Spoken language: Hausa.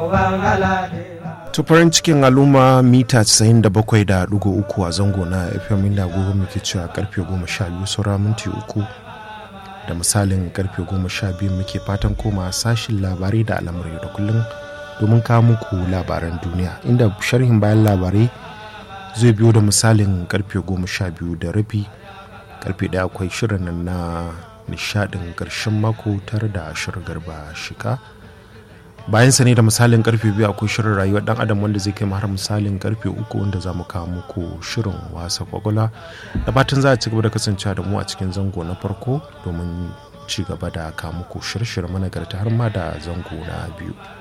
tufarin cikin al'umma mita 97.3 a zango na fm inda gobe muke cewa karfe 12 saura minti uku da misalin karfe 12 muke fatan koma sashin labarai da al'amurai da kullum domin kawo muku labaran duniya inda sharhin bayan labarai zai biyo da misalin karfe 12 da rabi karfe daya akwai shirin nan na nishadin karshen mako tare da shirin garba shika bayan sa ne da misalin karfe biyu akwai shirin rayuwar dan adam wanda zai kai har misalin karfe uku wanda za mu kawo muku shirin wasa kwakwala da fatan za a ci gaba da kasancewa da mu a cikin zango na farko domin ci gaba da kawo muku shirye-shirye managarta har ma da zango na biyu